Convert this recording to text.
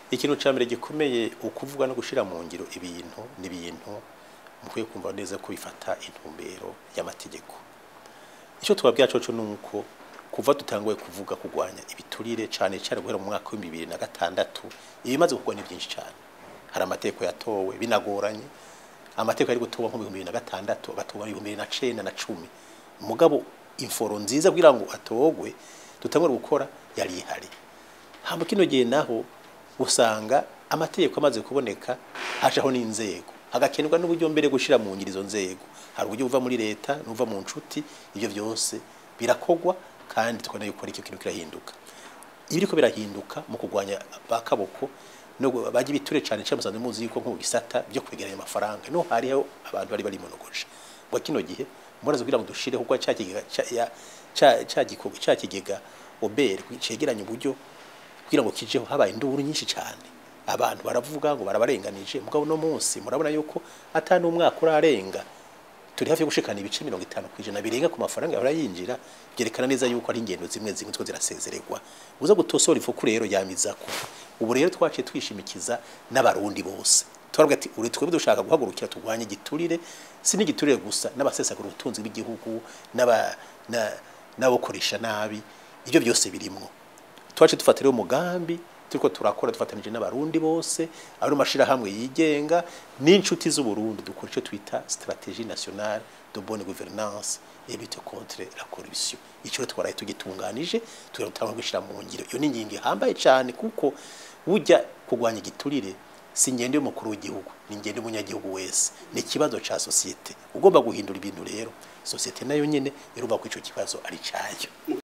ikintu cya mbere gikomeye ukuvuga no gushyira mu ngiro ibintu ni ibintu mukwiye kumva neza ko bifata intumbero y'amategeko icyo twabwira cyo ni uko kuva dutanguye kuvuga kurwanya ibiturire cyane cyane guhera mu mwaka w'ibihumbi bibiri na gatandatu ibimaze kugwa ni byinshi cyane hari amategeko yatowe binagoranye amategeko ari gutoba nko mu bihumbi bibiri na gatandatu agatoba mu bihumbi bibiri na cenda na cumi mugabo inforo nziza kugira ngo atogwe dutangure gukora yari ihari hamba kino gihe naho usanga amategeko amaze kuboneka hajaho n'inzego hagakenerwa n'uburyo mbere gushira mu ngiro izo nzego hari uburyo buva muri leta n'uva mu nshuti ibyo byose birakogwa kandi tukabona yuko ari icyo kintu kirahinduka ibiriko birahinduka mu kurwanya bakaboko no bajya ibiture cyane cyane musanze muzi yuko nko mu bisata byo kwegeranya amafaranga no hariho abantu bari bari monogoje ngo kino gihe muraza kugira ngo dushire kuko cya kigega cya gikorwa cya kigega obere cegeranya uburyo kugira ngo kijeho habaye induru nyinshi cyane abantu baravuga ngo barabarenganije mugabo no munsi murabona yuko atani umwaka urarenga turi hafi yo gushikana ibice mirongo itanu ku ijana birenga ku mafaranga yahora yinjira byerekana neza yuko ari ingendo zimwe zimwe two zirasezererwa uza gutosora ifuku rero yamizako ubu rero twaciye twishimikiza n'abarundi bose turavuga ati uri twebwe dushaka guhagurukira turwanye igiturire si n'igiturire gusa n'abasesagura ubutunzi bw'igihugu n'aba n'abokoresha nabi ibyo byose birimwo twaciye dufata rero umugambi turiko turakora dufatanije n'abarundi bose ari mashirahamwe yigenga n'inshuti z'u Burundi dukora ico twita stratégie nationale de bonne gouvernance et lutte contre la corruption ico twaraye tugitunganije turatanga gushira mu ngiro iyo ni ngingo ihambaye cyane kuko burya kugwanya igiturire si ngende y'umukuru w'igihugu ni ngende y'umunyagihugu wese ni ikibazo ca societe ugomba guhindura ibintu rero societe nayo nyene irumva ko ico kibazo ari cayo